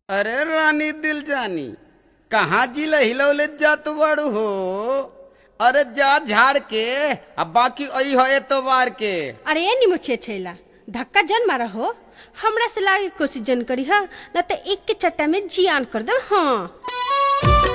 अरे रानी दिल जानी कहाँ जिला हिलौले जात बाड़ू हो अरे जा झाड़ के अब बाकी अई हो एतवार के अरे ए निमुछे छेला धक्का जन मारा हो हमरा से लागे के कोशिश जन करी हा न त एक के चट्टा में जियान कर दे हाँ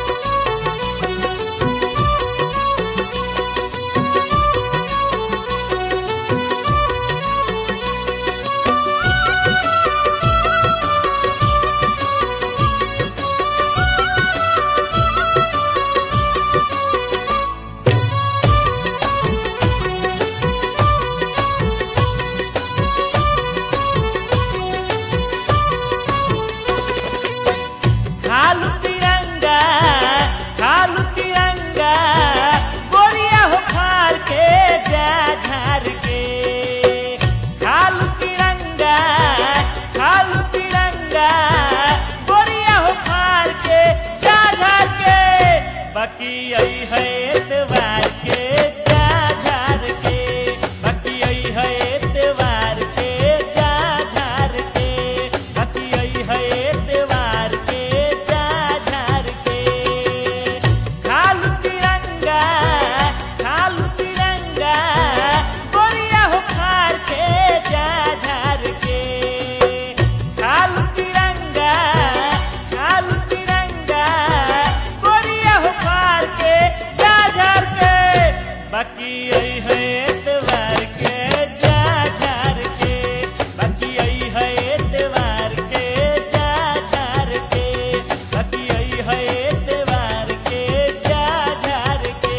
खालू तिरंगा खालू तिरंगा गोरिया हो खार के जा झार के खालू तिरंगा खालू तिरंगा गोरिया हो खार के जा झार के बाकी आई है एतवार के जा झार के बाकी आई है एतवार के जा झार के बाकी आई है एतवार के जा झार के खालू तिरंगा खालू तिरंगा गोरिया हो खार के जा झार के खालू तिरंगा खालू तिरंगा गोरिया हो खार के जा झार के बाकी आई है एतवार के जा झार के बाकी आई है एतवार के जा झार के बाकी आई है एतवार के जा झार के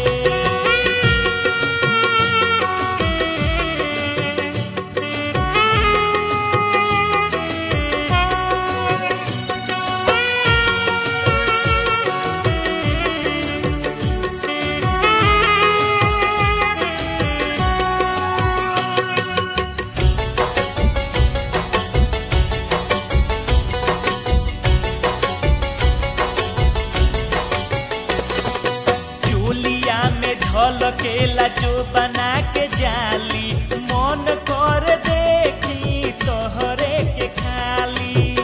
चूलिया में झलकेला जो बना के जाली मन कर देखी तोहरे के खाली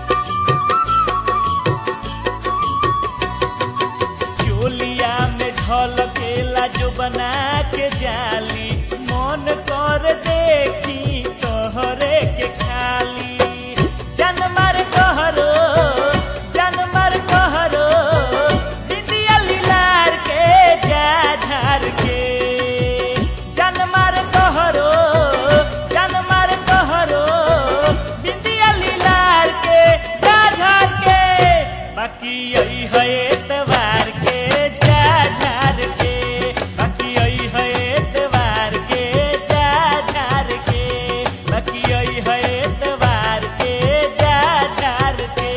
चूलिया में झलकेला जो बना के जाली मन कर देखी तोहरे के खाली जनमर कहरो जनमर कहरो बिंदिया लीलार के जा झार के जनमर कहरो जनमर कहरो बिंदिया लीलार के जा झार के बाकी आई है एतवार के जा झार के बाकी आई है एतवार के जा झार के बाकी आई है एतवार के जा झार के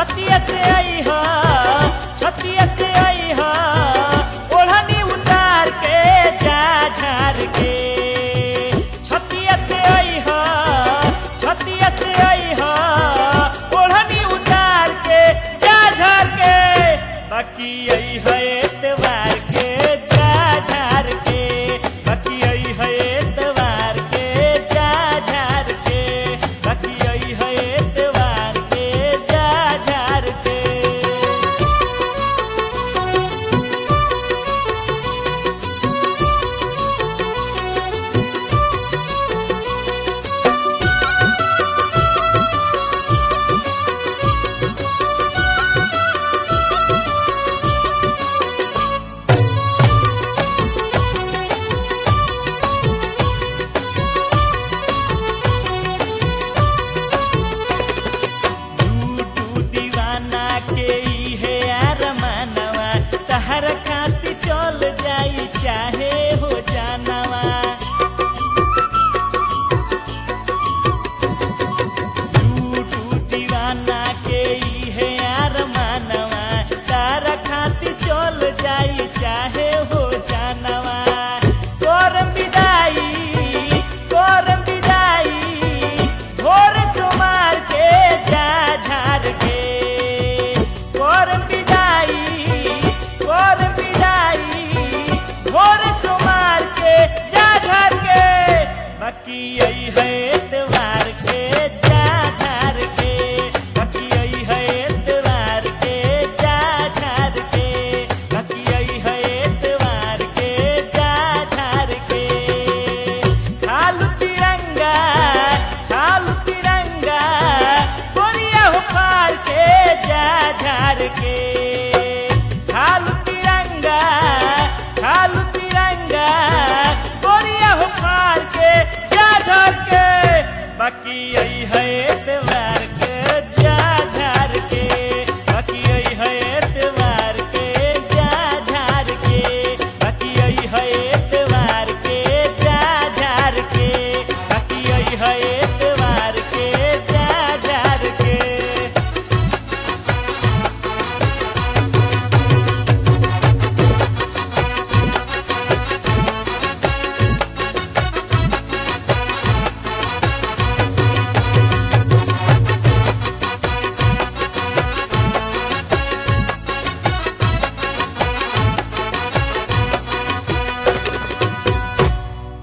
रतिया के